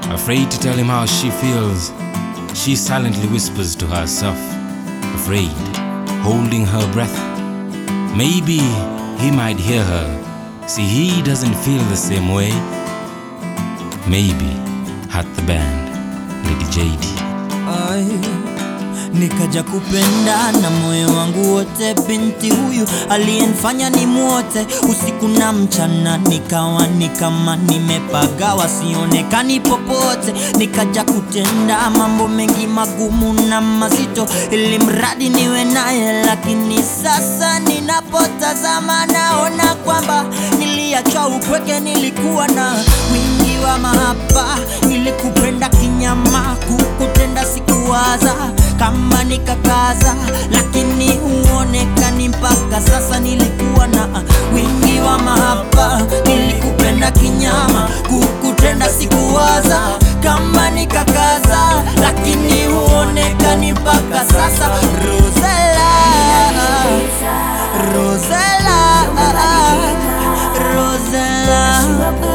Afraid to tell him how she feels, she silently whispers to herself, afraid, holding her breath. Maybe he might hear her. See, he doesn't feel the same way. Maybe at the band, Lady JD. Ai, nikaja kupenda na moyo wangu wote, binti huyu aliyenifanya ni mwote usiku na mchana, nikawa ni kama nimepagawa, sionekani popote. Nikaja kutenda mambo mengi magumu na mazito, ili mradi niwe naye, lakini sasa ninapotazama naona kwamba niliachwa upweke, nilikuwa na wingi wa mahaba, nilikupenda kinyama, kukutenda sikuwaza kama nikakaza, lakini huonekani mpaka sasa. Nilikuwa na wingi wa mahaba, nilikupenda kinyama, kukutenda sikuwaza kama nikakaza, lakini huonekani mpaka sasa. Rosella, Rosella, Rosella,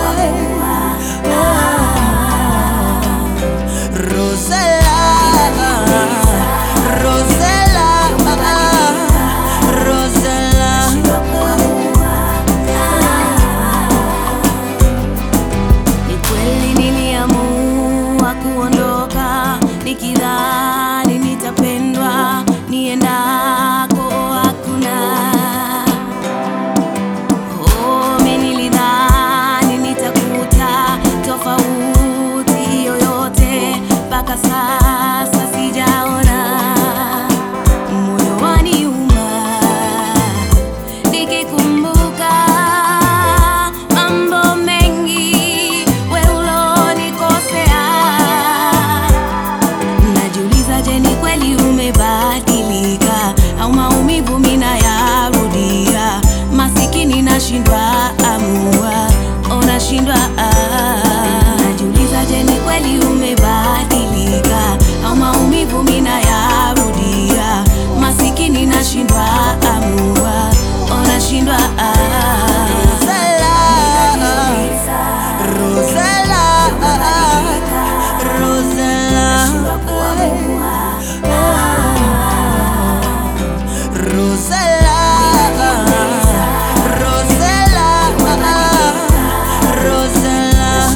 Rosella, Rosella, Rosella. Ni kweli niliamua kuondoka nikidhani nitapendwa niendako hakuna. Oh, mimi nilidhani nitakuta tofauti yoyote, mpaka sasa sijaona. Moyo waniuma nikikumbuka mambo mengi we ulonikosea. Najiuliza, je, ni kweli umebadilika au maumivu mina yarudia? Masikini nashindwa amua, oh, nashindwa ah. Najiuliza, je, ni kweli umebadilika au maumivu mina yarudia? Masikini nashindwa amua, oh, nashindwa ah. Rosella, Rosella, Rosella, Rosella, Rosella.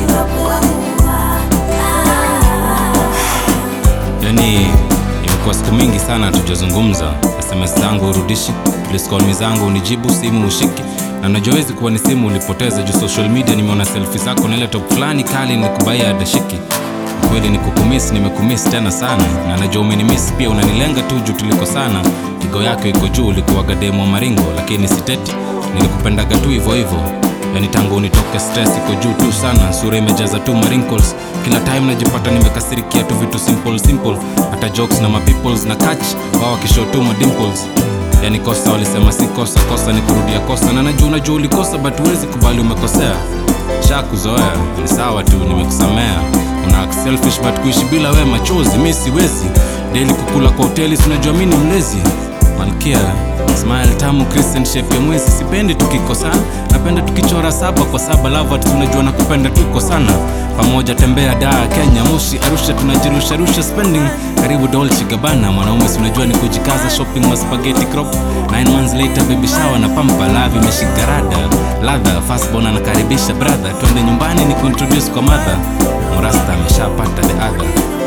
Yani imekuwa siku mingi sana tujazungumza, SMS zangu urudishi, please call me zangu unijibu, simu ushiki na najua wezi kuwa ni simu ulipoteza juu social media. Nimeona selfie zako na ile top fulani kali nikubaia adashiki. Kweli ni kukumiss, nimekumiss tena sana, na najua umenimiss pia, unanilenga tu juu tuliko sana. Tigo yako iko juu, ulikuwaga demo wa maringo, lakini siteti, nilikupendaga tu hivyo hivyo yani tangu unitoke stress iko juu tu sana, sura imejaza tu wrinkles. Kila time najipata nimekasirikia tu vitu simple simple, hata jokes na mapeoples na catch wao wakishow tu dimples. Yani kosa walisema si kosa, kosa ni kurudia kosa, na najua unajua ulikosa, but huwezi kubali umekosea. Sha kuzoea ni sawa tu, nimekusamea. Una act selfish but kuishi bila we machozi, mi siwezi. Daily kukula kwa hoteli, si unajua mi ni mlezi. Malkia smile tamu Christian shape ya mwezi, sipendi tukikosana, napenda tukichora saba kwa saba. Lovat unajua nakupenda tuko sana pamoja, tembea Dar, Kenya, Moshi, Arusha, tunajirusha rusha spending karibu Dolce Gabbana. Mwanaume si unajua ni kujikaza, shopping ma spaghetti crop. Nine months later baby shower na pampa love imeshika rada ladha fastborn anakaribisha brother, twende nyumbani ni kuintroduce kwa mother. Morasta ameshapata the other